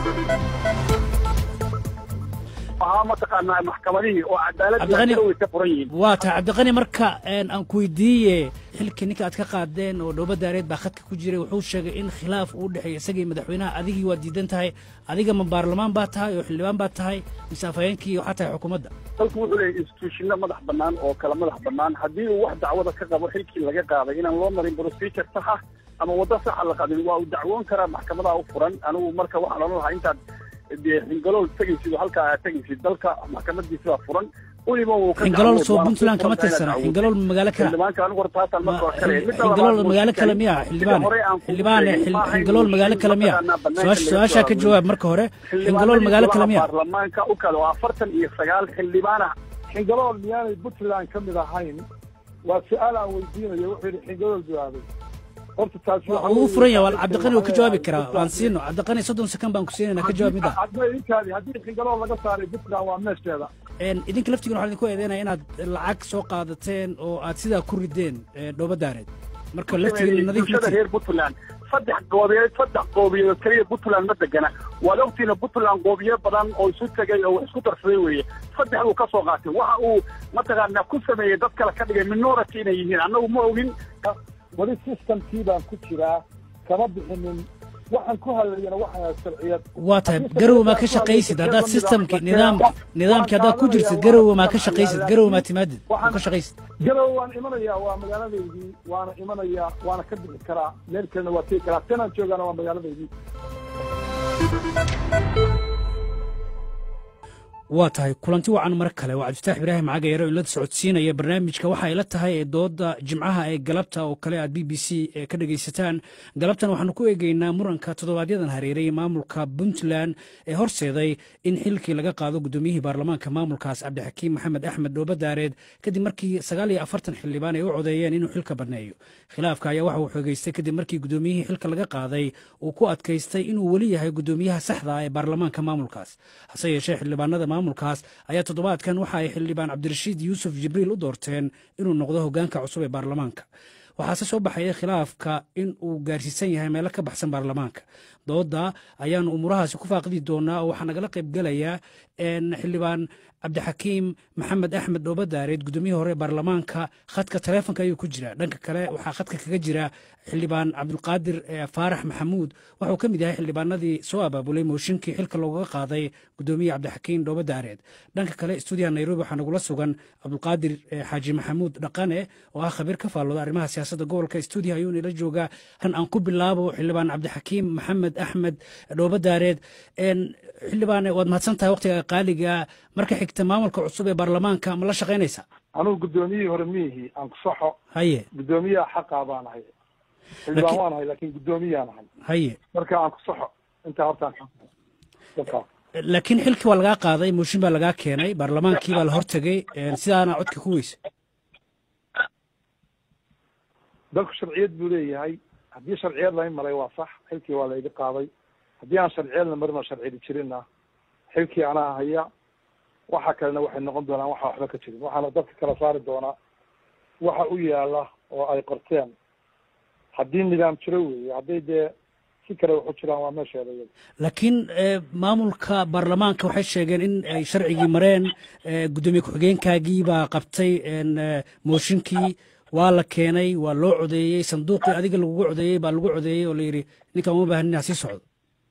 ahaa mataqaanaa maxkamadihii oo cadaaladii way ka furan yihiin waa tahay cabdiqani marka aan ku weydiiye xilkii ninka aad ka qaadeen oo dhooba daareed baa khadka ku jiray wuxuu sheegay in khilaaf uu dhexeeya isagii madaxweynaha adigii waa diidan tahay adiga ma baarlamaan baa tahay oo xildhibaan baa tahay mise afhayeenkii waxaa tahay xukuumadda dalku wuxuu leeyahy instituushino madax bannaan oo kala madax bannaan haddii uu wax dacwada ka qabo xilkii laga qaaday inaan loo marin procedure sax ah ama waddo saxa la qadin waa uu dacwoon karaa maxkamadaha u furan anigu marka waxaan odhan lahaa intaad xingalool tegaysid oo halkaa aad tegaysid dalka maxkamadiisa waa furan weliba wuu ka xingalool soo puntland kama tirsana xingalool magaalo kale xildhibaanka anigu horta taasaan marka hore kale xingalool magaalo kale miya xildhibaane xildhibaane xingalool magaalo kale miya su-aashaa ka jawaab marka hore xingalool magaalo kale miya baarlamaanka u kale oo afartan iyo sagaal xildhibaana xingalool miyaanay puntland ka mid ahayn waa su-aal aan weydiinayo wuxuu yidhi xingalool jawaabay horta taasi wuu furan yahay waa cabdiqani wuu ka jawaabi karaa waan siino cabdiqani soddon second baan ku siinayna ka jawaab mida hadda inkaadi haddii xingalool laga saaray puntland waa meesheeda idinka laftigiina waxaan idinku eedeynaya inaad lacag soo qaadateen oo aad sidaa ku rideen dhooba daareed marka laftigiina nadiif reer puntland saddex goobiyeed saddex goobiyeed keliya puntland ma degana waad ogtiina puntland goobiye badan oo isu tegay oo isku darsaday weeye saddex uu ka soo qaatay waxa uu mataqaanaa ku sameeyey dad kale ka dhigay minority inay yihiin annagu ma ogin weli systemkii baan ku jiraa kama bixinin waxaan ku hadlayana waxaa sharciyad waa tahay garowe maa ka shaqaysid haddaad systemki nidaam nidaamkii haddaad ku jirtid garowe maa ka shaqaysid garowe maa timaadid oo ka shaqaysid garowe waan imanayaa waa magaaladaydii waana imanayaa waana ka bixi karaa meel kalena waa tegi karaa tanaan joogaana waa magaaladaydii waa tahay kulanti wacan mar kale waa cabdifitaax ibraahim cagayaro in la socodsiinaya barnaamijka waxa ay la tahay ee dooda jimcaha ee galabta oo kale aad b b c ka dhegaysataan galabtan waxaanu ku eegeynaa muranka toddobaadyadaan hareeray maamulka puntland ee horseeday in xilkii laga qaado gudoomiyihii baarlamaanka maamulkaas cabdixakiim maxamed axmed dhoobadaareed kadib markii sagaal iyo afartan xildhibaan ay u codeeyeen inuu xilka banneeyo khilaafka ayaa waxa uu xoogeystay kadib markii gudoomiyihii xilka laga qaaday uu ku adkaystay inuu weli yahay gudoomiyaha saxda ah ee baarlamaanka maamulkaas hase yeeshee xildhibaanada maamulkaas ayaa toddobaadkan waxa ay xildhibaan cabdirashiid yuusuf jibriil u doorteen inuu noqdo hoggaanka cusub ee baarlamaanka waxaase soo baxaya khilaafka in uu gaarsiisan yahay meelo ka baxsan baarlamaanka dooda ayaanu umuurahaasi ku faaqidi doonaa oo waxaa nagala qaybgelaya xildhibaan cabdixakiim maxamed axmed dhoobadaareed gudoomiyihii hore ee baarlamaanka khadka taleefonka ayuu ku jira dhanka kale waxaa khadka kaga jira xildhibaan cabdulqaadir faarax maxamuud waxuu ka mid yahay xildhibaanadii soo abaabulay mooshinkii xilka loogaga qaaday gudoomiye cabdixakiim dhoobadaareed dhanka kale stuudiyaha nairobi waxaa nagula sugan cabdulqaadir xaaji maxamuud dhaqane oo ah khabiir ka faallooda arrimaha siyaasadda gobolka stuudiyaha ayuu nala joogaa kan aan ku bilaabo xildhibaan cabdixakiim maxamed axmed dhoobadaareed xildhibaane waad mahadsan tahay waqtiga qaaliga marka xigta maamulka cusub ee baarlamaanka ma la shaqaynaysaa anugu guddoomiyihii hore miihi aan ku saxo haye guddoomiyaha xaqaa baan ahay xildhibaan waan ahay laakiin guddoomiyaan ahay haye marka aan ku saxo intaa hortaan laakiin xilkii waa lagaa qaaday mooshin baa lagaa keenay baarlamaankii baa la hortegay sidaana codka ku weysa dalku sharciyad buu leeyahay haddii sharciyad layn maray waa sax xilkii waa layga qaaday haddii aan sharciyadna marin oo sharciyadi jirinna xilkii anaa haya waxa kalena waxay noqon doonaan waxa waxba ka jirin waxaana dadka kala saari doonaa waxa u yaala oo ay qorteen haddii nidaam jiro weeye hadday dee si kale waxu jiraan waa meesheeda iyada laakiin maamulka baarlamaanka waxay sheegeen in ay sharcigii mareen guddoomiye ku-xigeenkaagii baa qabtay mooshinkii waa la keenay waa loo codeeyey sanduuqii adiga lagugu codeeyey baa lagu codeeyey oo la yidhi ninkaan uma baahan inaa sii socdo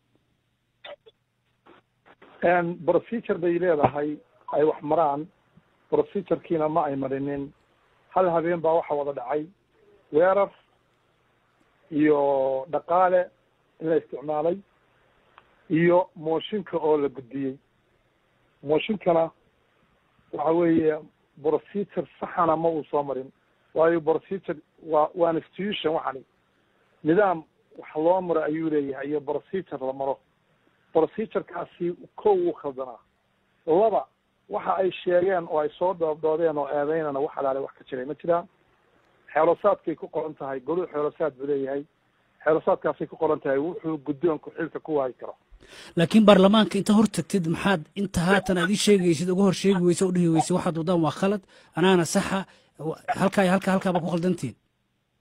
procedure bay leedahay ay wax maraan procedurekiina ma ay marinin hal habeen baa waxa wada dhacay weerar iyo dhaqaale in la isticmaalay iyo mooshinka oo la gudbiyey mooshinkana waxa weeye procedure saxana ma uu soo marin waayo procedure waa waa institution waxani nidaam wax loo maro ayuu leeyahay iyo procedure la maro procedurekaasi kow uu khaldanaa laba waxa ay sheegeen oo ay soo dhoobdhoodeen oo eedeynana wax alaale wax ka jiray ma jiraan xeelosaadkay ku qoran tahay goluu xeelosaad buu leeyahay xeelosaadkaasay ku qoran tahay wuxuu guddoonku xilka ku waayi karo laakiin baarlamaanka inta hor tagtid maxaad inta haatan aad ii sheegaysid uga hor sheegi weyse o dhihi weyse waxaad wadaan waa khalad anaana saxa halkaa halkaa halkaa baa ku khaldantiin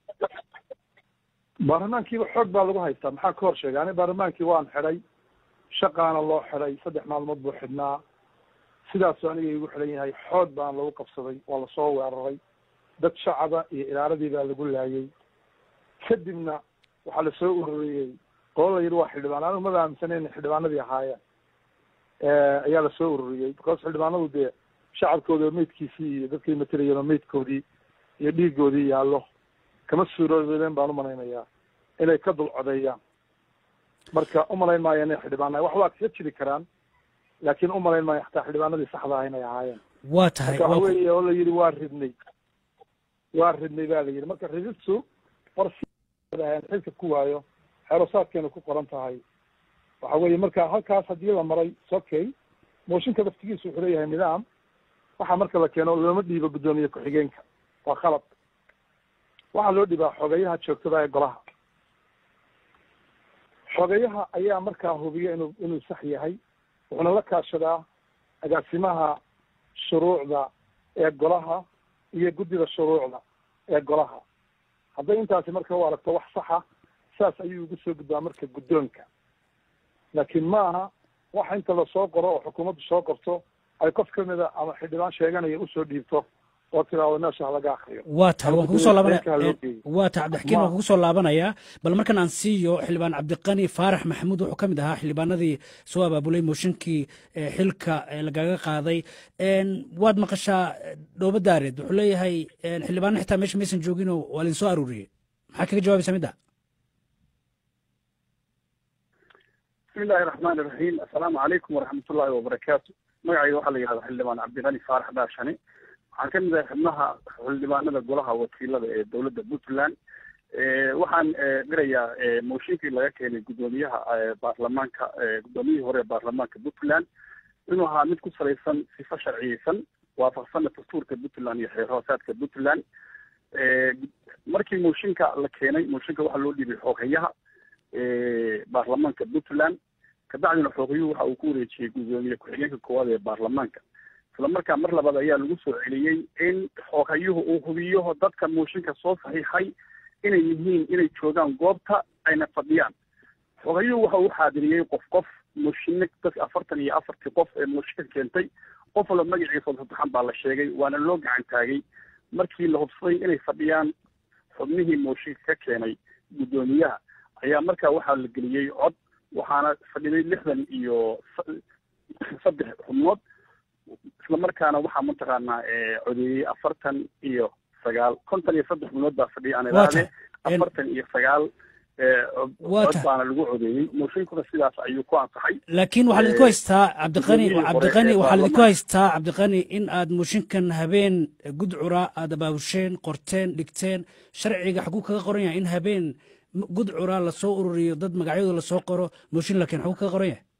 baarlamaankiiba xoog baa lagu haystaa maxaa ka hor sheegay ani baarlamaankii waan xidhay shaqaana loo xiday saddex maalmood buu xidhnaa sidaasuu aniga igu xidan yahay xood baan lagu qabsaday waa lasoo weeraray dad shacaba iyo ilaaladii baa lagu laayay kadibna waxaa lasoo ururiyey qolo la yidhi waa xildhibaan anigu maba aaminsaneyn xildhibaanadii ahaayeen ayaa lasoo ururiyey because xildhibaanadu dee shacabkooda meydkiisii iyo dadkay matelayeen meydkoodii iyo dhiigoodii yaallo kama suuroobeen baan umalaynayaa inay ka dul codeeyaan marka umalayn maayo inay xildhibaana wax waa kaga jiri karaan laakiin umalayn maayo xataa xildhibaanadii saxda ah inay ahaayeen waa tahay marka waxa weeye oo la yidhi waa ridnay waa ridnay ba la yidhi marka rididtu war xilka ku waayo xeerosaadkeena ku qoran tahay waxa weeye marka halkaas haddii la maray sokay mooshinka laftigiisu wuxuu leeyahay nidaam waxa marka la keeno looma dhiibo guddoomiye ku-xigeenka waa khalad waxaa loo dhibaa xogeyaha joogtada ee golaha xogeyaha ayaa markaa hubiya inuu inuu sax yahay wuxuuna la kaashadaa agaasimaha shuruucda ee golaha iyo guddida shuruucda ee golaha hadday intaasi marka u aragto wax saxa saas ayuu ugu soo gudbaa marka guddoonka laakiin ma aha waxa inta lasoo qoro oo xukuumaddu soo qorto ay qof kamida ama xildhibaan sheeganaya usoo dhiibto oo tiraado meesha halaga akriyo waa tahay waan kugu soo laabanaya Halkaa loo geeyo. waa tahay cabdixakiin waan kugu soo laabanayaa bal markan aan siiyo xildhibaan cabdiqani faarax maxamuud wuxuu ka mid ahaa xildhibaanadii soo abaabulay mooshinkii eh, xilka eh, lagaga qaaday En, waad maqashaa eh, dhoobo daareed wuxuu leeyahay en, xildhibaano xitaa meesha maysan jooginoo waa linsoo aruuriyey maxaa kaga jawaabaysaa midda bismi illaahi raxmaani iraxiim assalaamu calaykum waraxmat ullaahi wabarakaatu magacayga waxaa la yihahdaa xildhibaan cabdiqani faarax daashane waxaan ka mid ahay xubnaha xildhibaanada golaha wakiilada ee dowladda puntland waxaan garayaa mooshinkii laga keenay guddoomiyaha baarlamaanka guddoomiyihii hore ee baarlamaanka puntland inuu ahaa mid ku salaysan sifo sharciyeysan waafaqsana dastuurka puntland iyo xeer hoosaadka puntland markii mooshinka la keenay mooshinka waxaa loo dhiibay xoogayaha baarlamaanka puntland kabacdina xoogayuhu waxa uu ku wareejiyey guddoomiye ku-xigeenka koowaad ee baarlamaanka isla markaa mar labaad ayaa lagu soo celiyey in xoogayuhu uu hubiyo dadka mooshinka soo saxiixay inay yihiin inay joogaan goobta ayna fadhiyaan xoogayuhu waxa uu xaadiriyey qof qof mooshinne dad afartan iyo afartii qof ee mooshinka keentay qof walba magaciisa saddexan baa la sheegay waana loo gacan taagay markii la hubsaday inay fadhiyaan xubnihii mooshinka ka keenay guddoomiyaha ayaa markaa waxaa la geliyey cod waxaana fadhiday lixdan iyo saddex xubnood isla markaana waxaa mataqaanaa codeeyey afartan iyo sagaal konton iyo saddex xubnood baa fadhiya aan ilaahde afartan iyo sagaal cod baana lagu codeeyey mooshinkuna sidaas ayuu ku ansaxay laakiin waxaa lidinku haystaa cabdiqani cabdiqani waxaa lidinku haystaa cabdiqani in aad mooshinkan habeen gudcura aad abaabusheen qorteen dhigteen sharciga xaguu kaga qoran yahay in habeen gudcura lasoo ururiyo dad magacyadooda lasoo qoro mooshin la keen xaguu kaga qoran yahay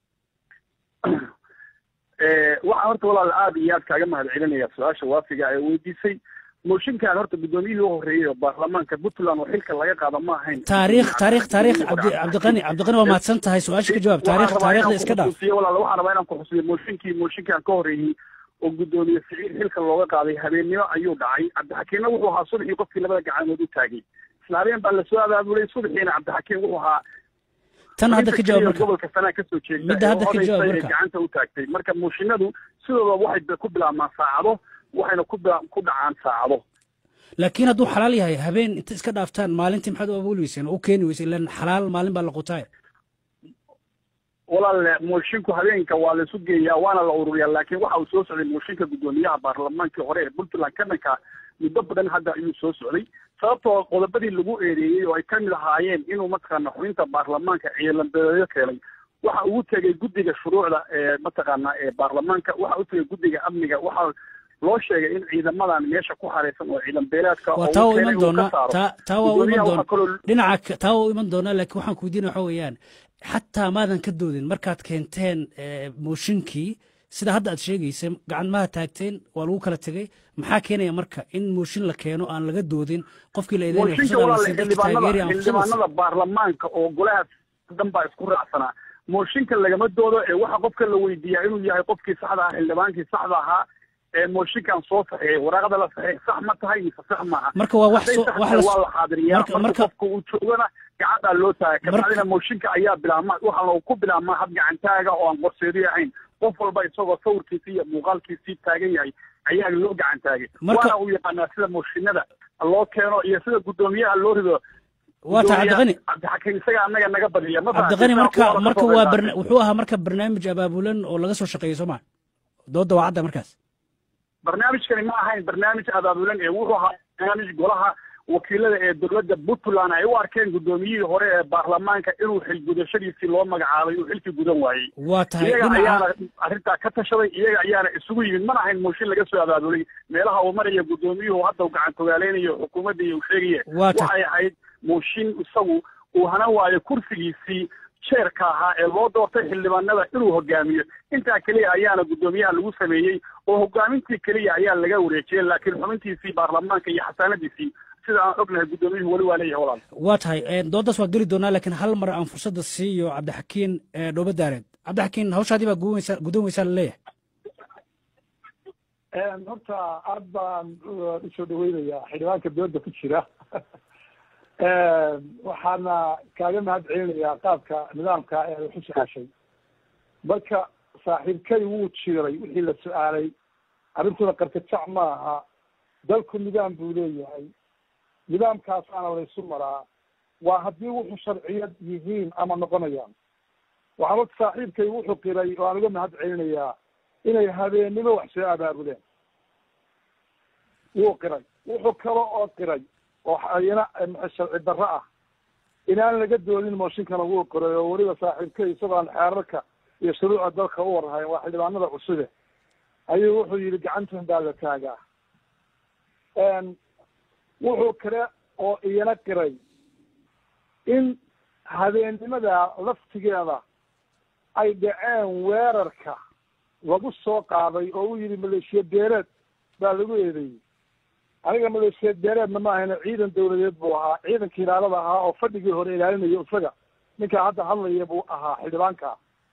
waxaan horta walaal aada iyo aad kaaga mahad celinaya su-aasha waafiga ee weydiisay mooshinkan horta guddoomiyihii u horreeyey oo baarlamaanka puntland oo xilka laga qaado ma ahayn taariikh taariikh taariikh cabdi cabdiqani cabdiqani waa mahadsan tahay su-aasha ka jawaab taariikh taariikhda iska dhaaf walaal waxaan rabaa inaan ku xusiyo mooshinkii mooshinkan ka horreeyey oo guddoomiye siciid xilka looga qaaday habeennimo ayuu dhacay cabdixakiimna wuxuu ahaa subaxii qofkii labada gacanood u taagay isla habeen baa lasoo abaabulay subaxiina cabdixakiim wuxuu ahaa tan hadda ka jawaab marka gobolka sanaa kasoo jeeda midda hadda ka jawaab marka gacanta u taagtay marka mooshinadu sidooda waxay ku bilaabmaan saacado waxayna ku ku dhacaan saacado laakiin hadduu xalaal yahay habeen inta iska dhaaftaan maalintii maxaad u abuuli weyseen oo u keeni weyseen ilan xalaal maalin baa la qutaay walaal moshinku habeenka waa la isu geeyaa waana la ururiyaa laakiin waxa uu soo socday mooshinka guddoomiyaha baarlamaankii hore ee puntland ka dhanka muddo badan hadda ayuu soo socday sababtoo qodobadii lagu eedeeyey oo ay ka mid ahaayeen inuu mataqaana xubinta baarlamaanka ciidanbeeleyo keenay waxa ugu tegay guddiga shuruucda ee mataqaana ee baarlamaanka waxa u tegay guddiga amniga waxa loo sheegay in ciidamadan meesha ku xareysan oo ciidan beeleedka waa taa waa iman doonaa taa taa waa u iman doonaa dhinaca taa waa u iman doonaa laakiin waxaan ku weydiina waxa weeyaan xataa maadan ka doodin markaad keenteen mooshinkii sida hadda aad sheegaysa gacan maha taagteen waa lagu kala tegey maxaa keenaya marka in mooshin la keeno aan laga doodin qofkii la eedeynayxildhibaanada baarlamaanka oo golaha dan baa isku raacsanaa mooshinka lagama doodo ee waxa qofka la weydiiyaa inuu yahay qofkii saxda ahaa xildhibaankii saxda ahaa mooshinkan soo saxiixay waraaqada la saxiix sax ma tahay mise sax maaha marka waa wax hadday soo sax wax tahay la waa la xaadiriyaa marka- marka marka- qofka uu joogana gacantaa loo taagay Marka- kabacdina mooshinka ayaa bilaabma waxaana ku bilaabmaa hab gacantaaga oo aan qorseedi ahayn qof walba isagoo sawirkiisi iyo muuqaalkiisii taagan yahay ayaa loo gacan taagay Marka- waana uu yaqaanaa sida mooshinada loo keeno iyo sida guddoomiyaha loo rido waa tahay cabdiqani cabdixakiim isaga annaga naga badiya ma cabdiqani fahamtay? marka Kuwa marka kasoo waa qayb barna- qaatay. wuxuu ahaa marka barnaamij abaabulan oo laga soo shaqeeyey soo maa dooda waa cadda markaas barnaamijkani ma ahayn barnaamij abaabulan ee wuxuu ahaa barnaamij golaha wakiilada ee dowladda puntland ay u arkeen guddoomiyihii hore ee baarlamaanka inuu xilgudashadiisii loo magacaabay uu xilkii gudan waayey waa tahay iyaga dhinaca ayaana arrintaa ka tashaday iyaga ayaana isugu yimid mana ahayn mooshin laga soo abaabulay meelaha uu maraya guddoomiyuhu hadda uu gacan togaaleynayo xukuumadda iyo uu sheegaya Waa tahay. waxay ahayd mooshin isagu uu hana waayo kursigiisii jeerka ahaa ee loo doortay xildhibaanada inuu hogaamiyo intaa keliya ayaana guddoomiyaha lagu sameeyey oo hogaamintii keliya ayaa laga wareejiyey laakiin xubintiisii baarlamaanka iyo xasaanadiisii sida aan ognahay guddoomiyuhu weli waa leeyahay walaal waa tahay eh, doodaas waa geli doonaa laakiin hal mar aan fursadda siiyo cabdixakiin eh, dhoobo daareed cabdixakiin hawshaadii baa gudan weysaa gudan weysaa laleeyahay horta aad baan uh, usoo dhaweynayaa xildhibaanka dooda ku jira waxaana kaaga mahad celinayaa qaabka nidaamka ee wax u su-aashay marka saaxiibkay wuu jiiray wixii la su-aalay arrintuna qarkajac ma aha dalku nidaam buu leeyahay nidaamkaasaana laysu maraa waa haddii wuxuu sharciyad yihiin ama noqonayaan waxaa horta saaxiibkay wuxuu qiray oo aan uga mahad celinayaa inay habeennimo wax soo abaabuleen wuu qiray wuxuu kale oo qiray oo ayana sharci darro ah inaan laga doodin mooshinkana wuu qiray oo weliba saaxiibkay isagoo aan xeerarka iyo shuruucda dalka u warhayn waa xildhibaanada cusube ayuu wuxuu yidhi gacantan baa la taagaa wuxuu kale oo iyana qiray in habeennimada laftigeeda ay dhaceen weerarka lagu soo qaaday oo uu yidhi maleeshiya beeleed baa lagu eedeeyey aniga maleeshiya beeleedna ma ahayna ciidan dawladeed buu ahaa ciidanka ilaalada ahaa oo fadhigii hore ilaalinaya isaga ninkaa hadda hadlaya buu ahaa xildhibaanka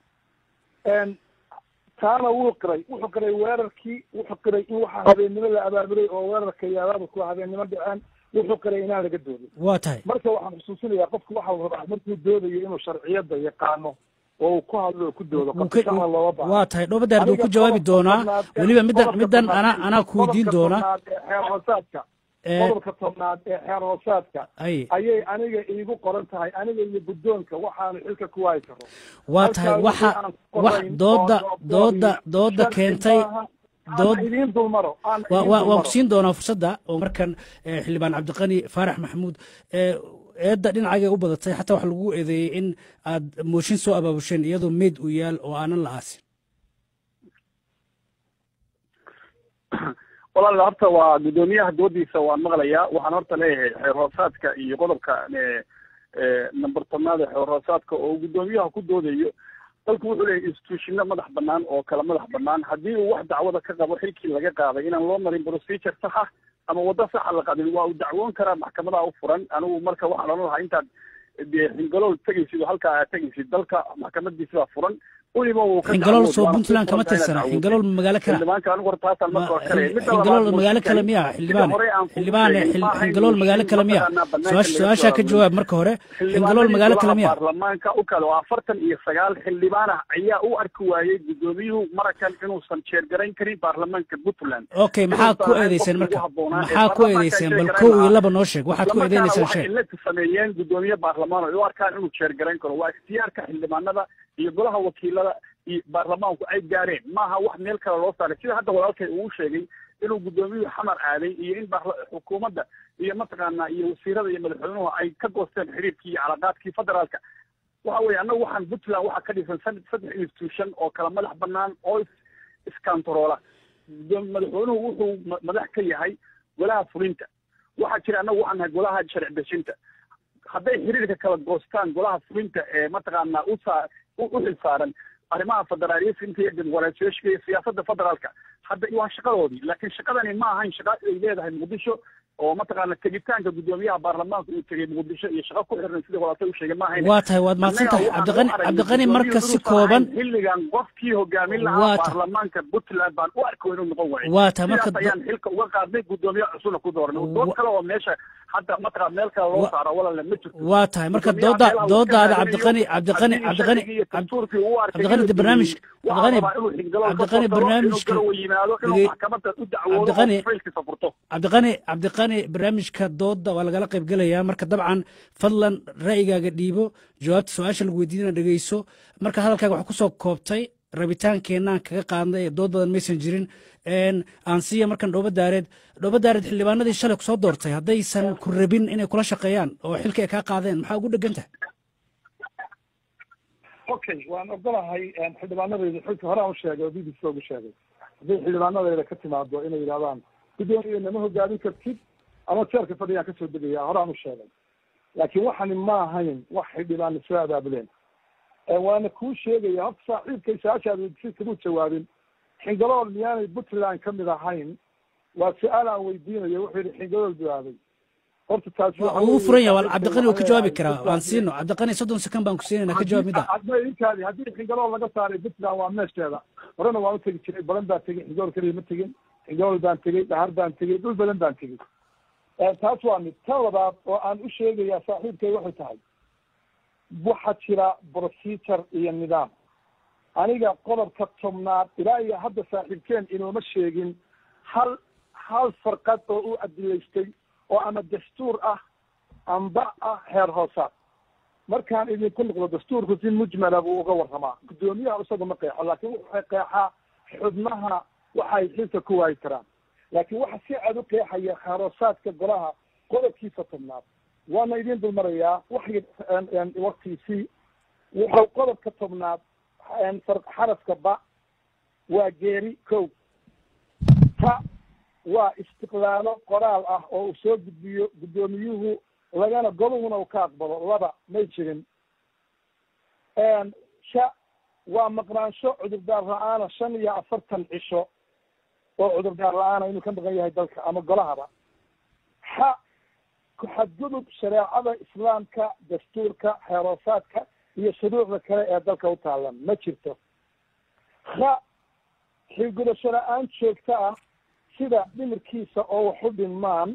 taana wuu qiray wuxuu qiray weerarkii wuxuu qiray in waxaa habeennimo la abaabulay oo weerarka iyo abaabulku habeennimo dhaceen wuxuu qiray inaan laga doodin waa tahay marka waxaan xusuusinayaa qofku waxa uu rabaa markuu doodayo inuu sharciyadda yaqaano oo uu ku hadlo oo ku doodo Wuu qofka ka- shaqada looga baahan waa tahay dhoobo daareed wuu ku jawaabi doonaa weliba middan middan anaa anaa ku weydiin doonaa xeer hoosaadka Eh, qodobka tobnaad ee xeer hoosaadka ay ayay aniga iigu qoran tahay aniga iyo guddoonka waxaanu xilka ku waayi karo waa tahay Halkaa waxa wixii aan ku wax qorayn dooda oo- oo- dooda oo- dooda sharci keentay maaha. Aan dood- idiin dulmaro aan waa idiin waa waan dulmaro. ku siin doonaa fursadda oo markan eh, xildhibaan cabdiqani faarax maxamuud eh, eedda dhinacagay u badatay xataa waxa lagu eedeeyey in aad mooshin soo abaabusheen iyadoo meyd u yaal oo aanan la aasin walaal horta waa guddoomiyaha doodiisa waan maqlayaa waxaan horta leeyahay xeer hoosaadka iyo qodobka e e number tobnaad ee xeer hoosaadka oo guddoomiyaha ku doodayo dalku wuxuu leeyahay institutionno madax banaan oo kala madax banaan haddii uu wax dacwada ka qabo xilkii laga qaaday inaan loo marin procedure sax ah ama waddo saxa la qadin waa uu dacwoon karaa maxkamadaha u furan anigu marka waxaan odhan lahaa intaad dee xingalool tegaysid oo halkaa aad tegaysid dalka maxkamadiisi baa furan weliba wuu ka xingalool dacwood, soo waana puntland ku kama furan tahay tirsana inaad xingalool magaalo kale xildhibaanka anigu horta taasaan Ma- marka hore kale midda xingalool labaad magaalo kale mooshinkani, miya sida xildhibaane hore aan kugu xildhibaane sheegay, xil- ma ahayn xingalool magaalo mooshin kale miya mataqaanaa banaanka Su-aash- laga su-aashaa ka soo jawaab marka hore xingalool magaalo kale miya baarlamaanka u kale oo afartan iyo sagaal xildhibaan ah ayaa u arki waayey gudoomiyuhu marakan inuusan jeergarayn karin baarlamaanka puntland okay maxaa ku Inuusan eedeyseen qofkii marka ugu habboonaa ee maxaa ku baarlamaanka eedeyseen bal jeergarayn kow iyo lahaa. laba noo sheeg waxaad ku islamarkaana eedeynaysan waxay sheeg ilata sameeyeen gudoomiye baarlamaan oo u arkaan inuu jeergarayn karo waa ikhtiyaarka xildhibaanada iyo golaha wakiilada iyo baarlamaanku ay gaareen maaha wax meel kale loo saaray sida hadda walaalkay uu sheegay inuu gudoomiyuhu xamar aaday iyo in baarla- xukuumadda iyo mataqaanaa iyo wasiirada iyo madaxweynuhu ay ka goosteen xiriirkii iyo calaqaadkii federaalka waxa weeye annagu waxaan puntland waxaa ka dhisan sad- saddex institution oo kala madax banaan oo is iskantaroola Gudoom- madaxweynuhu wuxuu ma- madax ka yahay golaha fulinta waxaa jira annagu waxaan nahay golaha sharci dejinta hadday xiriirka kala goostaan golaha fulinta ee mataqaanaa usaa u u xilsaaran arrimaha federaaliyinta iyo dimuqraasiyaashka iyo siyaasadda federaalka hadda waa shaqadoodii laakiin shaqadani ma ahayn shaqa ay leedahay muqdisho oo mataqaana tegitaanka guddoomiyaha baarlamaanka uu tegey muqdisho iyo shaqo ku xirnay sidii walaata u sheegay ma ahayn waa tahay waad mahadsan tahay cabdiqani cabdiqani marka si kooban xilligan qofkii hogaamin Waa lahaa tahay. baarlamaanka puntland baan u arko inuu noqon waayo waa tahay marka sidaas ayaan xilka uga qaadnay guddoomiye cusubna ku dooranay Wa- dood kale oo meesha hadda mataqaana meel kale loo Wa- saaro walaale ma jirto waa tahay marka Guddoomiyaha dooda meelaha uu doodaada ka cabdiqani raadinayo, cabdiqani haddii cabdiqani sharcigii iyo dastuurkii uu arkay cabdiqani inuu de barnaamij jebiyey, waxaa cabdiqani rabaa inuu xilgalo ka cabdiqani soo galo, inuu barnaamijka galo yimaado inuu dhege- maxkamadda u dacwoodo cabdiqani oo faylkiisa furto cabdiqani cabdiqani barnaamijka dooda waa lagala qayb gelayaa marka dabcan fadlan ra'yigaaga dhiibo jawaabta su-aasha lagu weydiinana dhegeyso marka hadalkaaga waxaa kusoo koobtay rabitaankeenaan kaga qaadnay ee dood badan maysan jirin Een, aan siiya markan dhooba daareed dhooba daareed xildhibaanadii shalay kusoo doortay haddaysan ku rabin inay kula shaqeeyaan oo xilka ay kaa qaadeen maxaa ugu dhegan tahay okay waan ogolahay xildhibaanadayda xilka hore aan u sheegay oo b b c ugu sheegay hadday xildhibaanadayda ka timaado inay yidhahdaan guddoomiye nama hogaamin kartid ama jeerka fadhiyaan kasoo degaya hore aan u sheegay laakiin waxani ma ahayn wax xildhibaan soo abaabuleen waana kuu sheegaya horta saaxiibkay su-aashaad weydiisay kamuu jawaabin xingalool miyaanay puntland kamid ahayn waa su-aal aan weydiinayo wuxuu yihi xingalool jawaabay horta taasi waxa wuu weeye furan yahay waa saaxiibkay cabdiqani wuu ka waxay jawaabi ahayd karaa waan Puntland siino cabdiqani soddon sekan baan ku siinayna ka jawaab mida hadba idinkaadi haddii xingalool laga saaray puntland waa meesheeda horena waan u tegi jiray balan baan tegey xingool keliya ma tegin xingool baan tegey dhahar baan tegey dhul badan baan tegey taas waa mid tan labaad oo aan u sheegayaa saaxiibkay waxay tahay waxaa jira procedure iyo nidaam aniga qodobka tobnaad ilaa iyo hadda saaxiibkeen inooma sheegin hal hal farqad oo u adilaystay oo ama dastuur ah amba ah heer hoosaad markaan idinku noqdo dastuurku si mujmala buu uga warramaa guddoomiyaha isaga ma qeexo laakiin wuxuu qeexaa xubnaha waxay xilka ku waayi karaan laakiin waxa si cad u qeexaya heerhoosaadka golaha qodobkiisa tobnaad waana idin dulmarayaa waxay waktiisii wuxuu qodobka tobnaad xarafka ba waa geeri kow ta waa istiqlaalo qoraal ah oo uu soo gudbiyo guddoomiyuhu lagana goduhuna uu ka aqbalo laba may jirin sha waa maqnaansho cudurdaar la-aana shan iyo afartan cisho oo cudurdaar la-aana inuu ka maqan yahay dalka ama golahaba xa ku-xadgudub shareecada islaamka dastuurka xeeroosaadka iyo shuruucda kale ee dalka u taalan ma jirto ha xilgudasho la-aan joogto ah sida dhimirkiisa oo wax u dhinmaan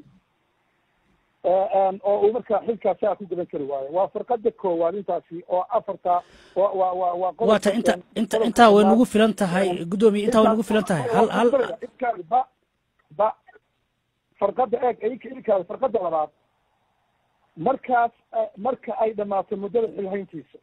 oo uu markaa xilkaasi a ku gudan kari waayo waa farqada koowaad intaasi oo afarta wa wa wa waa waa ta inta inta intaa way nagu filan tahay guddoomiye intaa way nagu filan tahay hal hal inkaadi ba ba farqada eeg ika ilkaadi farqada labaad markaas marka ay dhamaato muddada xilhayntiisa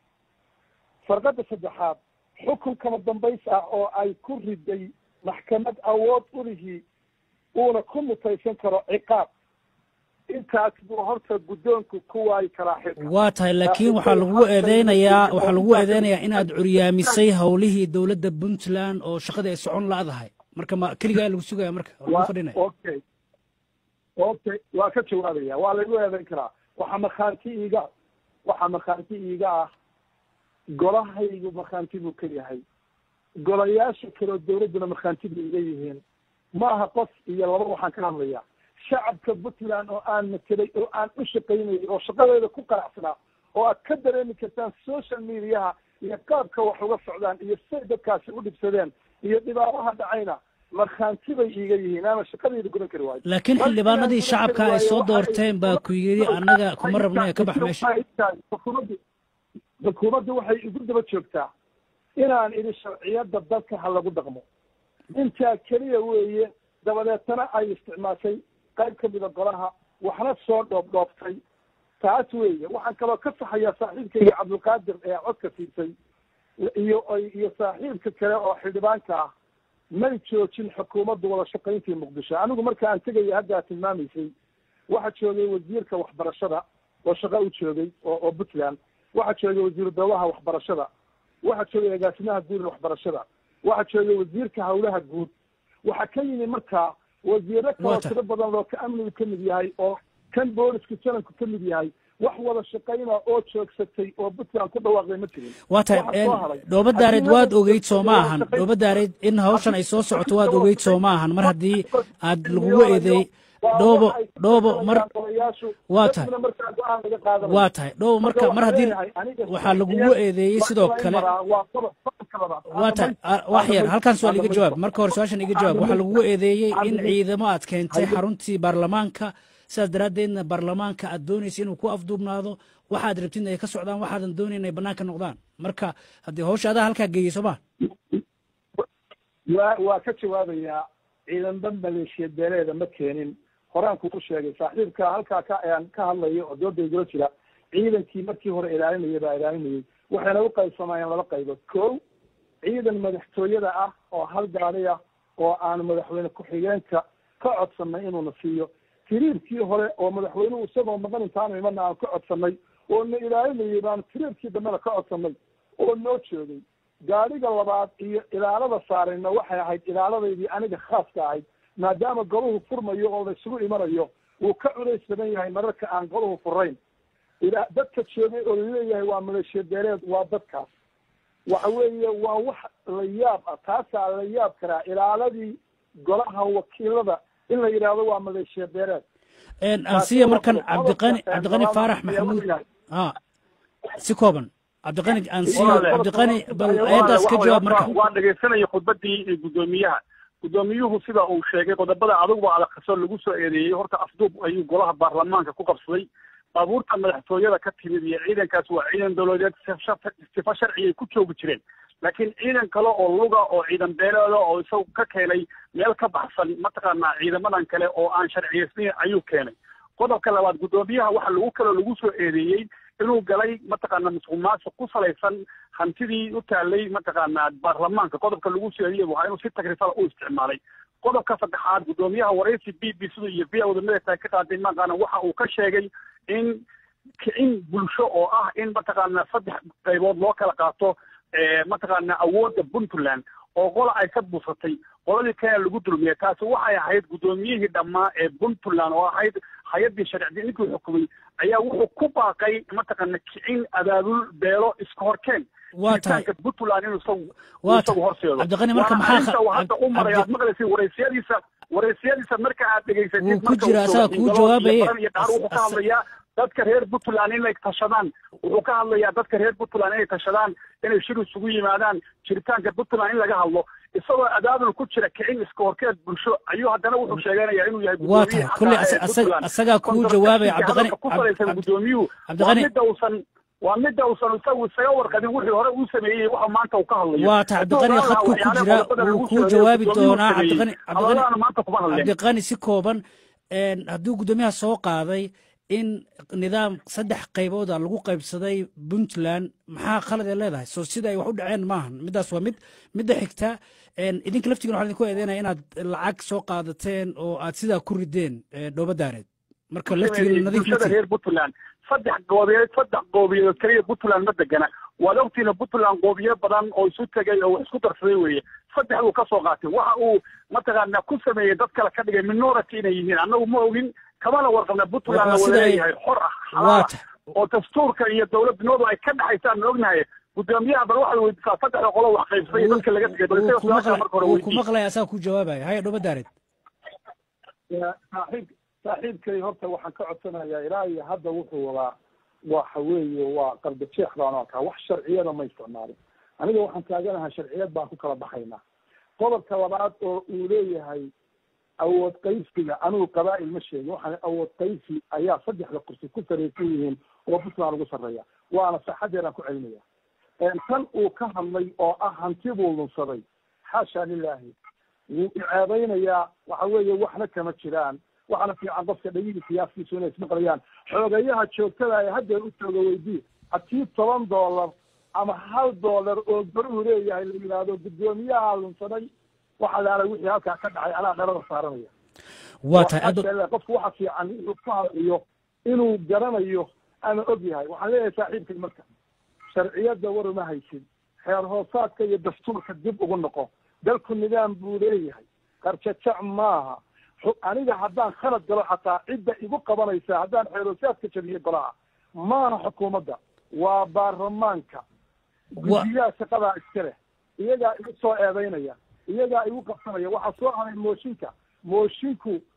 farqada saddexaad xukun kama dambays ah oo ay ku riday maxkamad awood ulihii uuna ku mutaysan karo ciqaab intaas buu horta guddoonku ku waayi karaa xilka waa tahay laakiin waxaa lagu eedeynayaa waxaa lagu eedeynayaa inaad curyaamisay howlihii dowladda puntland oo shaqadii ay socon la-dahay marka ma keligaa lagu sugaya marka waa lagu fadhinaya okay okay waa ka jawaabaya waa lagu eedeyn karaa waxaa markhaanti iiga waxaa markhaanti iiga ah golahaygu markhaanti buu ka yahay golayaasha kaleo dawladduna markhaanti bay iga yihiin ma aha qof iyo laba waxaan ka hadlayaa shacabka puntland oo aan matelay oo aan u shaqaynayay oo shaqadeeda ku qanacsanaa oo aad ka dareemi kartaan social mediaha iyo qaabka wax uga socdaan iyo say dadkaasi u dhibsadeen iyo dhibaabaha dhacayna markhaanti bay iiga yihiin ama shaqadeyda gudan kari waayo laakiin xildhibaanadii shacabka ay soo doorteen baa ku yidhi annaga kuma rabna ee ka bax meesha xukuumaddu xukuumaddu waxay igu daba joogtaa inaan idhi sharciyada dalka ha lagu dhaqmo intaa keliya weeye dabadeetana ay isticmaashay qayb ka mida golaha waxna soo dhoobdhoobtay taas weeye waxaan kaloo ka saxayaa saaxiibkayga cabdulqaadir ee codka siisay iyo iyo saaxiibka kale oo xildhibaanka ah may joojin xukuumaddu wada shaqayntii muqdisho anigu marka aan tegaya hadda aad tilmaamaysay waxaa joogay wasiirka waxbarashada oo shaqo u joogay oo oo puntland waxaa joogay wasiiru dawlaha waxbarashada waxaa joogay agaasimaha guud waxbarashada waxaa joogay wasiirka hawlaha guud waxaa ka yimi markaa wasiiro kaloo tiro badan oo ka amnigu ka mid yahay oo kan booliska jananku ka mid yahay wax wada shaqayna oo joogsatay oo puntland ku dhawaaqday ma jirin waa tahay dhooba daareed waad ogeyd soo ma ahan dhooba daareed in hawshan ay soo socoto waad ogeyd soo ma ahan mar haddii aad lagugu eedeey dhoobo dhoobo mar waa tahay markaa go-aan laga qaadanayo waa tahay dhoobo marka mar haddii waxaa lagugu eedeeyey sidoo kale waa tahay wax yar halkan su-aal iga jawaab marka hore su-aashan iga jawaab waxaa lagugu eedeeyey in ciidamo aad keentay xaruntii baarlamaanka sidaas daraaddeedna baarlamaanka aad doonaysa inuu ku afduubnaado waxaad rabtid ay ka socdaan waxaadan doonayn ay bannaanka noqdaan marka haddii hawsha adaa halkaa geeyey soo ma waa waa ka jawaabayaa ciidanba maleeshiya beeleeda ma keenin horaan kugu sheegay saaxiibka halkaa ka aan ka hadlayo oo dooda igula jira ciidankii markii hore ilaalinaya baa ilaalinayay waxayna u qaybsamayeen laba qaybood ko ciidan madaxtooyada ah oo hal gaadi ah oo aan madaxweyne ku-xigeenka ka codsanay inuuna siiyo tiriirkii hore oo madaxweynuhu isagoo maqan intaanu imana aan ka codsanay oo na ilaalinayay baanu tiriirkii dambena ka codsanay oo noo joogay gaadhiga labaad iyo ilaalada saarayna waxay ahayd ilaaladaydii aniga khaaska ahayd maadaama golahu furmayo oo la isugu imanayo wuu ka culays badan yahay mararka aan golahu furayn ila dadka joogay oo laleeyahay waa maleeshiya beeleed waa dadkaas waxa weeye waa wax la yaab ah taasaa la yaab karaa ilaaladii golaha wakiilada in la yidhaahdo waa maleeshiya beeleed ansiya markan cabdiqani cabdiqani faarax maxamuud a si kooban cabdiqani ansiyo cabdiqani bal ayadaas ka jawaab marka waan dhegaysanaya khudbadii guddoomiyaha guddoomiyuhu sida uu sheegay qodobada aduguba adaqaso lagu soo eedeeyey horta afduub ayuu golaha baarlamaanka ku qabsaday baabuurta madaxtooyada ka timid iyo ciidankaas waa ciidan dowladeed sifa sharciyay ku joogi jireen laakiin ciidan kale oo luga oo ciidan beeleeda oo isagu ka keenay meel ka baxsan mataqaanaa ciidamadan kale oo aan sharciyaysnayn ayuu keenay qodobka labaad guddoomiyaha waxa lagu kaloo lagu soo eedeeyey inuu galay mataqaana musuq maasuq ku salaysan hantidii u taalay mataqaanaa baarlamaanka qodobka lagu soo eediyey waa inuu si takrifala u isticmaalay qodobka saddexaad guddoomiyaha waraysi b b sida iyo v wadamada tahay ka qaaday maqaana waxa uu ka sheegay in kicin bulsho oo ah in mataqaana saddex qaybood loo kala qaato mataqaana awoodda puntland oo qola ay ka busatay qoladii kenya lagu dulmiyay taasi waxay ahayd guddoomiyihii dhammaa ee puntland oo ahayd hay-addii sharci ninkii xukumay ayaa wuxuu ku baaqay mataqaana kicin abaabul beelo iska horkeen waa tahay puntland inuu isagu waa isagu horseedo cabdiqani marka maxaa uu hadda u maray aad maqlaysa waraysiyadiisa waraysiyadiisa marka aad dhegaysatid Wuu ku jiraa, asaga kuu jawaabaye. iyo dhaar wuxuu ka hadlayaa dadka reer puntland inay tashadaan wuxuu ka hadlayaa dadka reer puntland inay tashadaan inay shir isugu yimaadaan jiritaanka puntland in laga hadlo isagoo abaabul ku jira kicin iska horkeed bulsho ayuu haddana wuxuu sheeganayaa inuu yahay waa tahay kolley asa- asa- asagaa kuu jawaabaya cabdiqani ku salaysan Cabdi- guddoomiyuhu waa Cabdiqani- midda uusan waa midda uusan isagu isaga warqabin wixii hore uu sameeyey waxa maanta uu ka hadlayo waa tahay cabdiqani Hadduu khadku ku waxyaalaha jira qodobada wuu lagu kuu soo jawaabi eedeeyey, gudoomiyuhu doonaa sameeyey. cabdiqani cabdiqani Hadalladaana maanta kuma hadleen cabdiqani si kooban een, hadduu guddoomiyaha soo qaaday in nidaam saddex qaybooda lagu qaybsaday puntland maxaa khalad ee leedahay soo sida ay wax u dhaceen maahan middaas waa mid midda xigta een, idinka laftigiina waxaa idinku eedeynaya inaad lacag soo qaadateen oo aad sidaa ku rideen ee, dhoobo daareed marka laftigiina nadiif ma bulshada tihin reer puntland saddex goobiyeed saddex goobiyeed keliya puntland ma degana waad ogtiina puntland goobiye badan oo isu tegay oo wax isku darsaday weeye saddex buu ka soo qaatay waxa uu mataqaana ku sameeyey dad kale ka dhigay minority inay yihiin annagu ma ogin kamana warqabna puntland Waa la sida ay- waleeyahay xor ah waa xalaal ah tahay oo dastuurka iyo dowladnimadu ay ka dhaxaysaan ma ognahay guddoomiyaha bal waxaad weydiisaa saddexda qolo wax qaybsaday iyo dadka laga tegay bal wuu isaga ku su-aasha maqlay- marka hore wuu ku weydii maqlaya asaga ku jawaabaya haya dhoobo daareed saaxiib saaxiibkay horta waxaan ka codsanayaa ilaa iyo hadda wuxuu wadaa waxa weeye waa qalbi jeex baan u arkaa wax sharciyada ma isticmaalin aniga waxaan taaganahay sharciyad baan ku kala baxaynaa qodobka labaad oo uu leeyahay awood qaysiga anigu qabaa'il ma sheegin waxaan awood qaysi ayaa saddexda kursi ku saraysan yihiin oo puntland ugu sarreeya waana saxadeedaan ku celinaya tan uu ka hadlay oo ah hanti buu lunsaday xaasha lilaahi wuu iceebeynayaa waxa weeye waxna kama jiraan waxaana fiican qofka dhegihii siyaaskiisu inay ismaqlayaan xoogayaha joogtada ee haddeer u jooga weydii haddii toban dollar ama hal dollar oo goruhu leeyahay la yidhaahdo guddoomiyaha lunsaday waxa laala wixii halkaa ka dhacay anaa dharada saaranaya waa tahay aad Waxaa qofku waxa fiican inuu ku hadlayo inuu garanayo ama og yahay waxaan leeyahay saaxiibkay marka sharciyadda war uma haysid xeer hoosaadka iyo dastuurka dib ugu noqo dalku nidaam buu leeyahay qarjajac maaha Xu- aniga haddaan khalad galo xataa cidda igu qabanaysa haddaan xeer hoosaadka jabiyo golaha maaha xukuumadda waa baarlamaanka guddiyaha shaqadaa iska leh iyagaa igu soo eedeynaya iyagaa igu qabsanaya waxaa soo haray mooshinka moshinku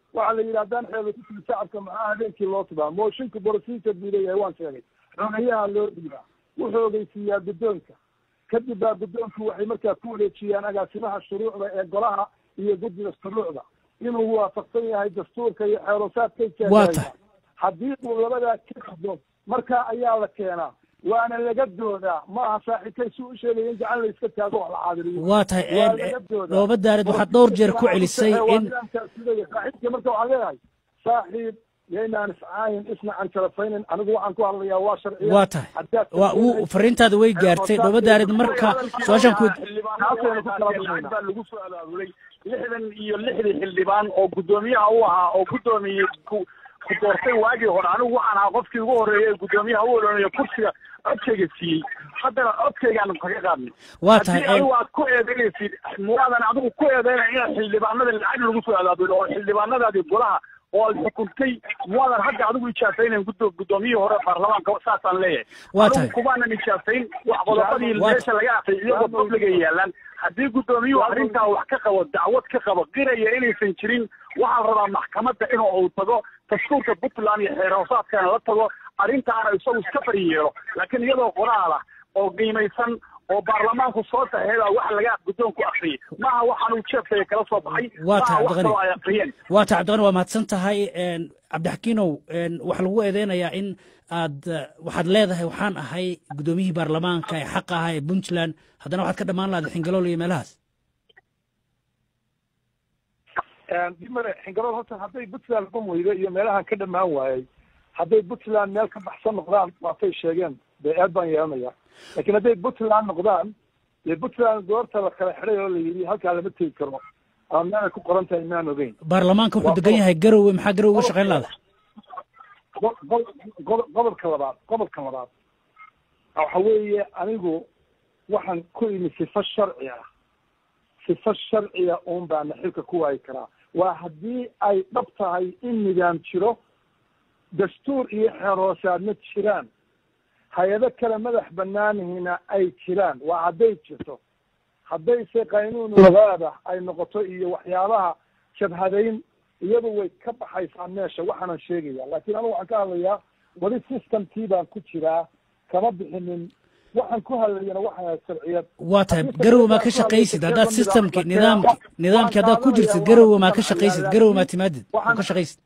waxaa la yidhi haddaan xeelo ku tigi shacabka maxaa habeenkii loo tubaa mooshinka procedure buu leeyahay waan sheegay xogayaha loo dhiibaa wuxuu ogeysiiyaa guddoonka kadib baa guddoonku waxay markaa ku wareejiyaan agaasimaha shuruucda ee golaha iyo guddiga shuruucda inuu waafaqsan yahay dastuurka iyo xeerosaadkay Waa jeedaa tahay. haddii uu labadaa ka qado markaa ayaa la keenaa waana laga doodaa ma aha saaxiibkay si u sheegaya in gacan la iska taago wax la caadiriyo waa tahay Waa een, laga doodaa. dhooba daarid waxaad dhowr jeer ku celisay Waa in nidaamkaas sidaya. saaxiibka marka waxaan leeyahay saaxiib yaynaan iscaayin isna aan jalafaynin anigu waxaan ku hadlayaa waa sharciya waa tahay waa uu fariintaada way gaartay dhooba daarid marka su-aashaan ku xildhibaan baa lagu soo abaabulay lixdan iyo lixdii xildhibaan oo guddoomiyaha u ahaa oo guddoomiyey ku ku doortay waagii hore anigu waxaan ahaa qofkii ugu horreeyay ee guddoomiyaha u olonaya kursiga codkayga siiyey haddana codkaygaan kaga qaadnay waa tahay haddii een, adigu aad ku eedeynaysid muwaadan adigu ku eedeynaya inaad xildhibaanada lacag lagu soo abaabulo oo xildhibaanadaadii golaha oo aad xukuntay muwaadan hadda adigu ijaasaynayn guddo- guddoomiyihii hore baarlamaanka saasaan leeyahay Waa tahay. Adigu kumaanan ijaasayn wax qodobadii Waa- meesha laga aqay iyagoo publiga yaalaan haddii guddoomiyuhu arrintaa wax ka qabo dacwad ka qabo qiraya inaysan jirin waxaa la rabaa maxkamadda inuu uu tago dastuurka puntland iyo xeer hoosaadkana la tago arrintaana isagu iska bari yeelo laakiin iyadoo qoraal ah oo qiimaysan oo baarlamaanku soo saxeey baa waxa laga guddoonku akhriyay maaha waxaan uu jeefkaya kala soo baxay Waa tahay, maaha wax Abdiqani. kaloo ay akhriyeen waa tahay cabdiqani waa mahadsan tahay een, cabdixakiinow een, waxaa lagu eedeynayaa in aad eh, waxaad leedahay waxaan ahay guddoomiyihii baarlamaanka ee xaqa ahaa ee puntland haddana waxaad ka dhammaan lahayd xingalool iyo meelahaas dimare xingarood horta hadday puntland noqon weydo iyo meelahan ka dhamaan waayey hadday puntland meel ka baxsan noqdaan waatay sheegeen dee aad baan yeelanaya laakiin hadday puntland noqdaan dee puntland goorta la kala xidhay oo la yidhi halkaa lama tegi karo ama meelay ku qoran tahay maan ogeyn baarlamaanka wuxuu degan yahay garowe maxaa garowe uga shaqayn laada go- go- go- gobolka labaad gobolka labaad waxa weeye anigu waxaan ku imi sifo sharci ah sifo sharciya uun baana xilka ku waayi karaa waa haddii ay dhab tahay in nidaam jiro dastuur iyo xeer hoosaadna jiraan hay-ado kale madax banaanihina ay jiraan waa hadday jirto haddayse qaynuun lagaada ay noqoto iyo waxyaabaha jabhadayn iyadu way ka baxaysaa meesha waxaanan sheegaya laakiin anigu waxaan ka hadlayaa weli systemkii baan ku jiraa kama bixinin waxaan ku hadlayana waxaan ahay sharciyad waa tahay garowe maa ka shaqaysid haddaad systemki nidaamki nidaamki haddaad ku jirtid garowe maa ka shaqaysid garowe maa timaadid oo ka shaqaysid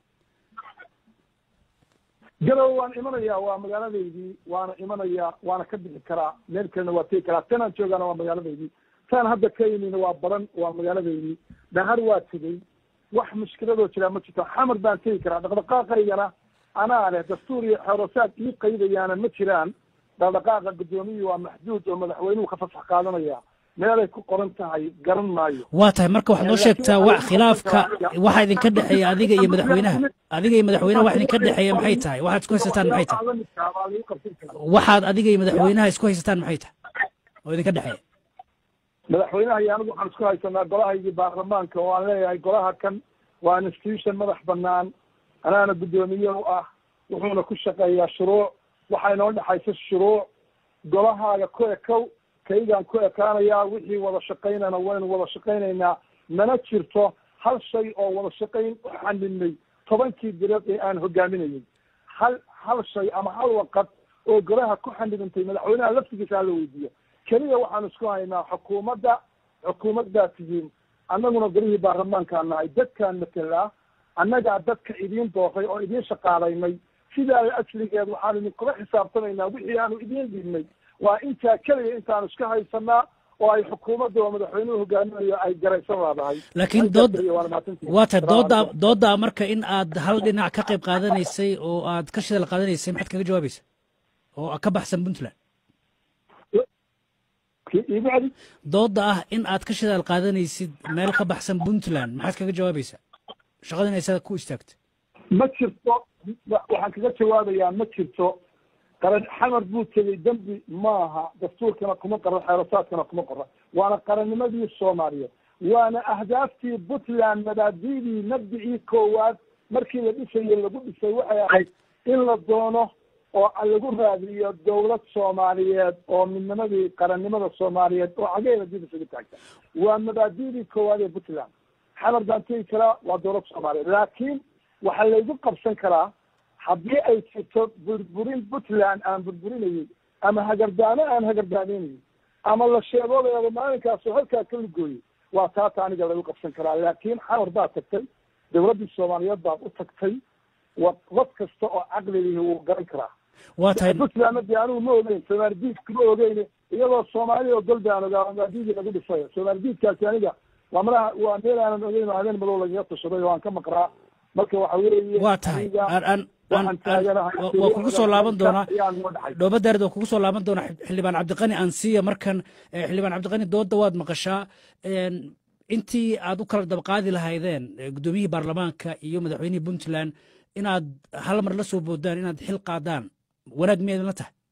garowe waan imanayaa waa magaaladaydii waana imanayaa waana ka bixi karaa meel kalena waa tegi karaa tanaan joogaana waa magaaladaydii tan hadda ka yimina waa baran waa magaaladaydii dhahar waa tegey wax mushkiladoo jiraa ma jirto xamar baan tegi karaa dhaqdhaqaaqaygana anaa leh dastuur iyo xeerosaad ii qaydayaana ma jiraan dhaqdhaqaaqa guddoomiyii waa maxduud oo madaxweynuhu ka fasax qaadanaya meelay ku qoran tahay garan maayo waa tahay marka waxaad noo sheegtaa wa khilaafka waxa idinka dhexeeya adiga iyo madaxweynaha adiga iyo madaxweynaha wax idinka dhexeeya maxay tahay waxaad isku haysataan maxay tahay waxaad adiga iyo madaxweynaha isku haysataan maxay tahay oo idinka dhexeeya madaxweynaha iyo anigu waxaan isku haysanaa golahaygii baarlamaanka oo aan leeyahay golaha kan waa institution madax banaan anaana guddoomiye u ah wuxuuna ku shaqeeyaa shuruuc waxaa inoo dhexaysa shuruuc golahaaga ku ekow kaygaan ku ekaanayaa wixii wada shaqaynana waynu wada shaqaynaynaa mana jirto hal shay oo wada shaqayn u xaninay tobankii bilood ee aan hogaaminayay hal hal shay ama hal waqad oo golaha ku xanidantay madaxweynaha laftigiisa hala weydiiyo keliya waxaan isku haynaa xukuumadda xukuumad baa tihiin annaguna golihii baarlamaankaa nahay dadkaan matelaa annagaa dadka idiin dooray oo idiin shaqaalaynay sidaa asligeed waxaan idinkula xisaabtamaynaa wixii aanu idiin dhiibnay waa intaa keliya intaanu iska haysanaa oo ay xukuumadda oo madaxweynuhu hogaaminayo ay garaysan laadahay laakiin dood waa tahay dooda dooda marka in aad hal dhinac ka qayb qaadanaysay oo aad ka shidal qaadanaysay maxaad kaga jawaabaysa oo ka baxsan puntland dooda ah in aad ka shidaal qaadanaysid meel ka baxsan puntland maxaad kaga jawaabaysaa shaqada in aysaa ku istaagto ma jirto waxaan kaga jawaabayaa ma jirto qaran xamar buu tegey dembi maaha dastuurkana kuma qoran xeerasaadkana kuma qoran waana qarannimadii soomaaliyeed waana ahdaaftii puntland mabaadi'dii mabdicii koowaad markii la dhisayey lagu dhisay waxay ahayd in la doono oo lagu raadiyo dawlad soomaaliyeed oo midnimadii qarannimada soomaaliyeed oo cageeda dib isaga taagta waa mabaadi'dii koowaad ee puntland xamar baan tegi karaa waa dowlad soomaaliya laakiin waxaa laygu qabsan karaa haddii ay jirto burburin puntland aan burburinayay ama hagardaano aan hagardaanaynayay ama la sheegoodayaaba maalinkaasoo halkaa ka lugooyay waa taata aniga lagu qabsan karaa laakiin xamar baad tagtay dowladdii soomaaliyeed baad u tagtay wa qof kasta oo caqligii wuu garan karaa waa tahay puntlandna dee anigu ma ogeyn soomaalidiidka ma ogeyn iyadoo soomaaliya oo golbi aan ogaa maadiidii lagu dhisayo soomaalidiidkaasi aniga waa malaha waa meel aanan ogeyn oo habeen madow lagaga tashaday oo aan ka maqraa marka waxa weeye waa tahay aniga aan aan aan waxaan taaganahay waa- waa kugu soo laaban doonaa ayaan uga dhaxay dhoobadaarid waa kugu soo laaban doonaa Xib- xildhibaan cabdiqani ansiya markan eh, xildhibaan cabdiqani doodda waad maqashaa Een, intii aad u kala dabaqaadi lahaydeen eh, guddoomiyihii baarlamaanka iyo madaxweynihii puntland inaad hal mar la soo boodaan inaad xil qaadaan wanaag miyaydin la tahay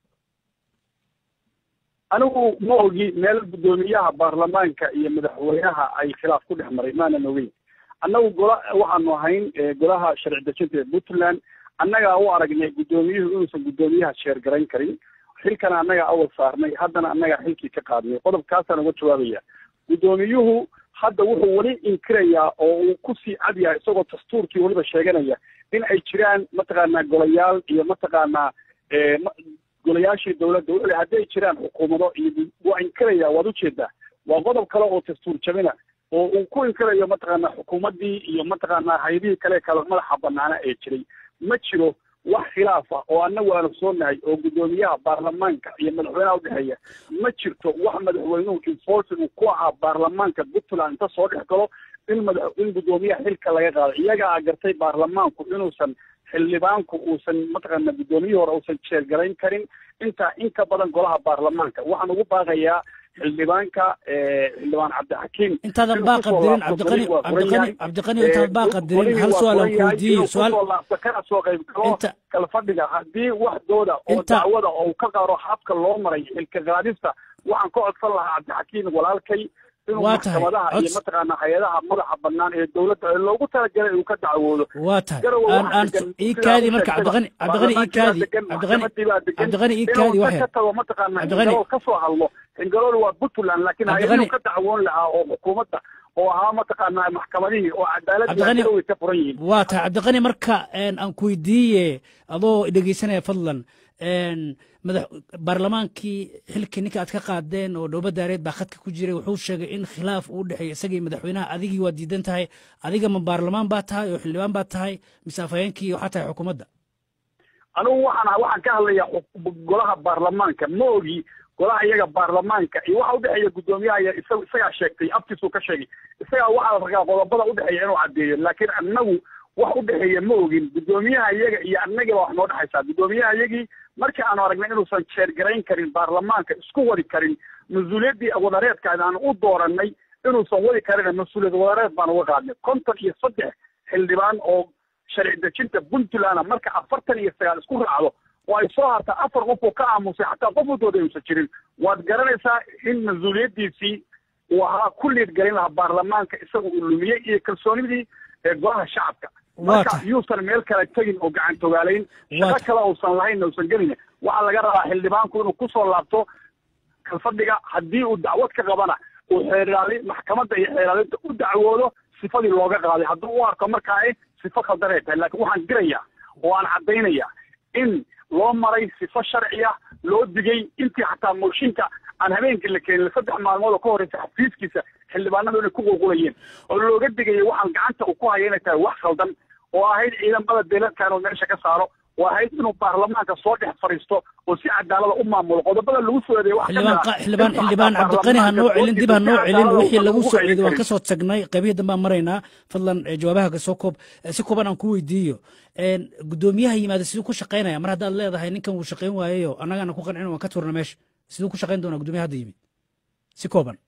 anigu ma ogi meel guddoomiyaha baarlamaanka iyo madaxweynaha ay khilaaf ku dhex maray maanan ogeyn annagu gola waxaanu ahayn eh, golaha sharci dejinta ee puntland annagaa u aragnay guddoomiyuhu inuusan guddoomiyaha sheergarayn karin xilkana annagaa awal saarnay haddana annagaa xilkii ka qaadnay qodobkaasaan uga jawaabaya guddoomiyuhu hadda wuxuu weli inkirayaa oo uu kusii cad yahay isagoo dastuurkii weliba sheeganaya in ay jiraan mataqaanaa golayaal iyo mataqaanaa eh, ma- golayaashii dowladda wuxuu leeyahay hadday jiraan xukuumado iyo waa inkiraya waad ujeedaa waa qodob kale oo dastuur jabina oo uu ku inkirayo mataqaanaa xukuumaddii iyo mataqaanaa haydihii kale kale madaxa banaana ee jiray ma jiro wax khilaaf ah oo annagu aanu soonahay oo guddoomiyaha baarlamaanka iyo madaxweynaha udhexeeya ma jirto wax madaxweynuhu enforcing uu ku ahaa baarlamaanka puntland inta soo dhex galo in madax in guddoomiyaha xilka laga qaado iyagaa gartay baarlamaanku inuusan xildhibaanku uusan mataqaana guddoomiyihii hore uusan jeergarayn karin intaa in ka badan golaha baarlamaanka waxaan ugu baaqayaa xildhibaanka eh, xildhibaan cabdixakiim intaadan inuu baaqa kusoo dirin laabto cabdiqani golihii waa furan cabdiqani yahay. cabdiqani intaadan baaqa dirin golihii hal waa su-aal aan furan yahay, kuweydiiyo inuu su-aal kusoo laabto kana soo qayb galo inta kala fadhiga haddii wax dooda oo Inta- dacwada oo uu ka qaado habka loo maray xilka qaadista waxaan ka codsan lahaa cabdixakiim walaalkay inuu Waa tahay. maxkamadaha iyo Cods- mataqaana hay-adaha madaxa banaan ee dowladda ee loogu talagalay uu ka dacwoodo waa tahay garowe aan waxaa aan degan ii sidaa kaadi u marka sheegtaba, cabdiqani cabdiqani ii baarlamaankii baa kaadi degan, cabdiqani maxkamadii baa degan, cabdiqani ii inuu kaadi inta waxyar ka tago mataqaana Cabdiqani- xingalool ka soo hadlo xingalool waa puntland laakiin Cabdiqani- hay-aduu ka dacwoon lahaa oo xukuumadda oo ahaa mataqaana maxkamadihii oo cadaaladii Cabdiqani- garowe ka furan yihiin waa tahay cabdiqani marka een, aan ku weydiiye adoo dhegeysanaya fadlan een, madax baarlamaankii xilkii ninka aad ka qaadeen oo dhowbadaareed baa khadka ku jiray wuxuu sheegay in khilaaf uu dhexeeya isagii madaxweynaha adigii waa diidan tahay adiga ma baarlamaan baa tahay oo xildhibaan baa tahay mise afhayeenkii waxaa tahay xukuumadda anigu waxaan waxaan ka hadlayaa xuk- golaha baarlamaanka ma ogi golaha iyaga baarlamaanka iyo waxa udhexeeya guddoomiyaha iyo isaga isagaa sheegtay aftiisuu ka sheegay isagaa waxaa la ragaa qodobada udhexeeya inuu caddeeyo laakiin annagu wax udhexeeya ma ogin guddoomiyaha iyaga iyo annagii baa wax noo dhexaysaa guddoomiyaha iyagii markii aanu aragnay inuusan jeergarayn karin baarlamaanka isku wadi karin mas-uuliyaddii wadareedkaadi aan u dooranay inuusan wadi karin mas-uuliyad wadareed baan uga qaadnay konton iyo saddex xildhibaan oo sharci dejinta puntland marka afartan iyo sagaal isku raacdo oo ay soo hartaa afar qof oo ka aamusay xataa qof wadooda uusan jirin waad garanaysaa in mas-uuliyaddiisii uu ahaa ku liidgelin lahaa baarlamaanka isaga uu lumiyey iyo kalsoonidii ee golaha shacabka Waa marka tahay. yuusan meel kale tegin oo gacan togaalayn Waa shaqo tahay. kale uusan lahayn uusan gelin waxaa laga rabaa xildhibaanku inuu kusoo laabto kalfadhiga haddii uu dacwad ka qabana uu xeeraali maxkamadda iyo xeeraalinta u dacwoodo sifadii looga qaaday hadduu u arko markaa ay sifo khaldan ay tahay laakiin waxaan dirayaa oo aan caddaynaya in loo maray sifo sharciya loo digay intii xataa mooshinka aan habeenkii la keenin saddex maalmood oo ka horreysa xafiiskiisa xildhibaanadu inay ku qulqulayeen oo looga digayay waxaan gacanta uu ku haya inay tahay wax khaldan oo ahayd ciidamada beeladka inuu meesha ka saaro oo ahayd inuu baarlamaanka soo dhex fadhiisto oo si cadaalada u maamulo qodobada lagu soo eedeeyay wax xildhibaan qa- xildhibaan xildhibaan cabdiqani ha noo celin dib ha noo celin wixii lagu soo eeday waan ka soo tagnay qaybihii dambe aan maraynaa fadlan eh, jawaabaha ka soo koob Eh, si kooban aan ku weydiiyo Een, guddoomiyaha yimaada siduu ku shaqaynaya mar haddaad leedahay ninkan wuu shaqayn waayeyo annagaana ku qancin waan ka turna meesha siduu ku shaqayn doonaa guddoomiyaha hadda yimid si kooban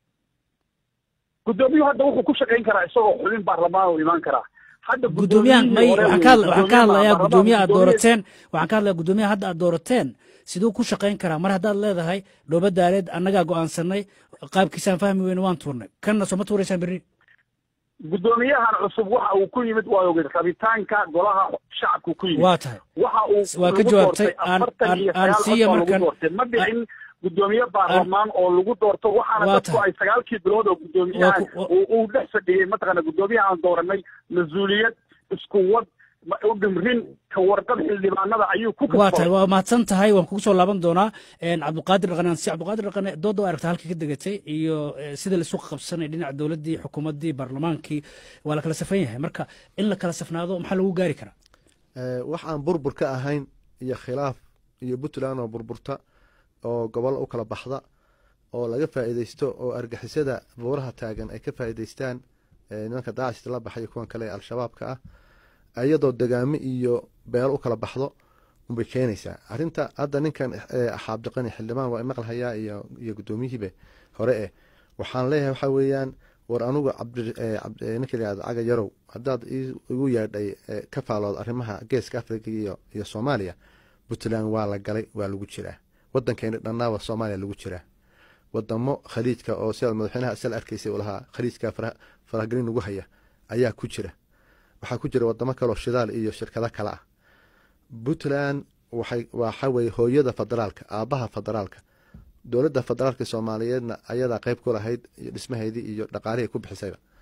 gudoomiyuhu hadda wuxuu ku shaqayn karaa isagoo xubin baarlamaan uu imaan karaa hadda guddoomiyahan may gudoomiyihii hore waxaan ka hadla- uu- waxaan ka hadlayaa baarlamaanka guddoomiyaha aad guddoomiye- doorateen waxaan ka hadlayaa guddoomiyaha hadda aad doorateen siduu ku shaqayn karaa mar haddaad leedahay dhooba daareed annagaa go'aansanay qaabkiisaan fahmi weyne waan tuurnay kanna soo ma tuuraysaan berri guddoomiyahan cusub waxa uu ku yimid waa ogeed rabitaanka golaha shacabku ku yimid waa tahay waxa uu waa ka lagu jawaabtay. doortay Aan- afartan aan- iyo aan sagaal siiya cod baa lagu markan- doortay ma dhicin guddoomiye baarlamaan oo lagu doorto waxaana Waa dadku tahay. ay sagaalkii bilood oo guddoomiyaha Waa ku- waa- uu uu dhex fadhiyey mataqaana guddoomiyaha aan dooranay mas-uuliyad isku wad ma- u dhimrin ka warqab xildhibaanada ayuu ku waa tahay kasbay waa mahadsan tahay waan kugu soo laaban doonaa een, cabdiqaadir dhaqane ansi cabdiqaadir dhaqane doodda waa aragta halka ka degatay iyo eh, sida la isu qabsanay dhinaca dowladdii xukuumaddii baarlamaankii waa la kala safan yahay marka in la kala safnaado maxaa lagu gaari karaa Eh, wax aan burbur ka ahayn iyo khilaaf iyo puntland oo burburta oo gobol u kala baxda oo laga faa'iideysto oo argixisada buuraha taagan ay ka faa'iideystaan eh, nimanka daacishta la baxay iyo kuwan kale ee al-shabaabka ah iyadoo degaamo iyo beelo u kala baxdo unbay keenaysaa arrinta hadda ninkan eh, xaabdiqani xildhibaan waa maqal hayaa iyo iyo guddoomiyihiibe hore eh waxaan leeyahay waxaa weeyaan war anugu cabdi eh, cabdi- eh, ninka la yihahdo caga yarow haddaad ii- igu yeedhay eh, ka faalood arrimaha geeska africa iyo iyo soomaaliya puntland waa la galay waa lagu jiraa wadankeeni dhannaaba soomaaliya lagu jiraa wadamo khaliijka oo sida madaxweynaha isla arkaysay uu lahaa khaliijka fara- faragelin lagu haya ayaa ku jira waxaa ku jira wadamo kaleoo shidaal iyo shirkado kale ah puntland waxay waxa weeye hooyada federaalka aabaha federaalka dowladda federaalka soomaaliyeedna ayadaa qeyb ku lahayd iyo dhismaheedii iyo dhaqaalihii ku bixisayba